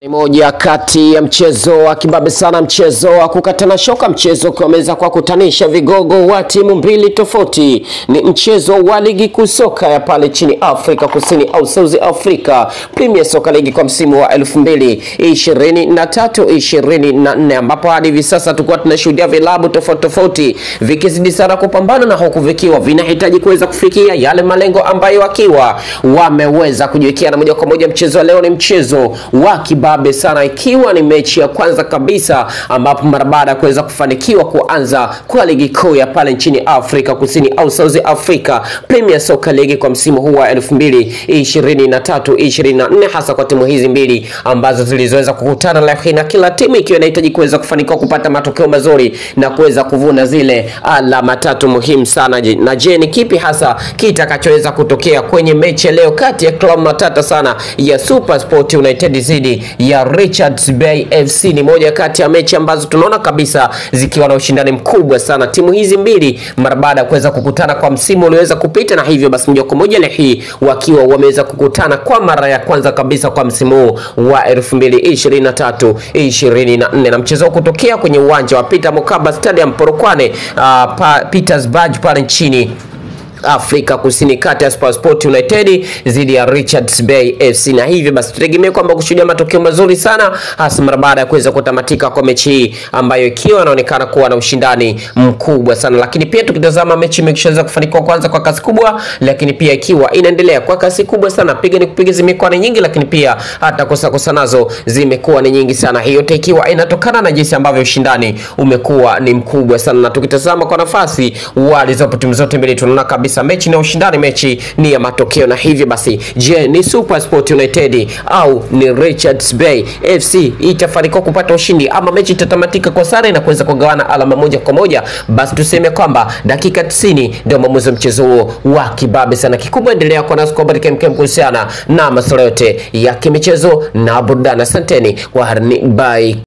Ni moja kati ya mchezo wa kibabe sana, mchezo wa kukatana shoka, mchezo ukiwameza kwa kutanisha vigogo wa timu mbili tofauti. Ni mchezo wa ligi kuu soka ya pale chini Afrika Kusini au South Africa Premier Soccer League kwa msimu wa 2023 24, ambapo hadi hivi sasa tulikuwa tunashuhudia vilabu tofauti tofauti vikizidi sana kupambana na huku vikiwa vinahitaji kuweza kufikia yale malengo ambayo wakiwa wameweza kujiwekea, na moja kwa moja mchezo wa leo ni mchezo wa kibabe sana, ikiwa ni mechi ya kwanza kabisa ambapo mara baada ya kuweza kufanikiwa kuanza kwa ligi kuu ya pale nchini Afrika Kusini au South Africa Premier Soccer League kwa msimu huu wa 2023 24, hasa kwa timu hizi mbili ambazo zilizoweza kukutana leo hii, na kila timu ikiwa inahitaji kuweza kufanikiwa kupata matokeo mazuri na kuweza kuvuna zile alama tatu muhimu sana. Je, na je, ni kipi hasa kitakachoweza kutokea kwenye mechi ya leo kati ya klabu matata sana ya Super Sport United dhidi ya Richards Bay FC? Ni moja kati ya mechi ambazo tunaona kabisa zikiwa na ushindani mkubwa sana, timu hizi mbili mara baada ya kuweza kukutana kwa msimu ulioweza kupita, na hivyo basi moja kwa moja leo hii wakiwa wameweza kukutana kwa mara ya kwanza kabisa kwa msimu huu wa 2023 24, na mchezo kutokea kwenye uwanja wa Peter Mokaba Stadium Polokwane, uh, pa, Petersburg pale nchini Afrika Kusini kati ya Sport United dhidi ya Richards Bay FC, na hivyo basi tutegemee kwamba kushuhudia matokeo mazuri sana hasa mara baada ya kuweza kutamatika kwa mechi hii ambayo ikiwa inaonekana kuwa na ushindani mkubwa sana, lakini pia tukitazama mechi imeshaweza kufanikiwa kwanza kwa kasi kubwa, lakini pia ikiwa inaendelea kwa kasi kubwa sana, piga ni kupiga zimekuwa ni nyingi, lakini pia hata kosa kosa nazo zimekuwa ni nyingi sana. Hiyo yote ikiwa inatokana na jinsi ambavyo ushindani umekuwa ni mkubwa sana, na tukitazama kwa nafasi walizopo timu zote mbili tunaona kabisa mechi na ushindani, mechi ni ya matokeo. Na hivyo basi, je, ni Super Sport United au ni Richards Bay FC itafanikiwa kupata ushindi ama mechi itatamatika kwa sare na kuweza kugawana alama moja kwa moja? Basi tuseme kwamba dakika 90 ndio maamuzi wa mchezo huo wa kibabe sana. Kikubwa endelea kwa nasi kwa habari kemkem kuhusiana na masuala yote ya kimichezo na burudani. Asanteni kwa harni, bye.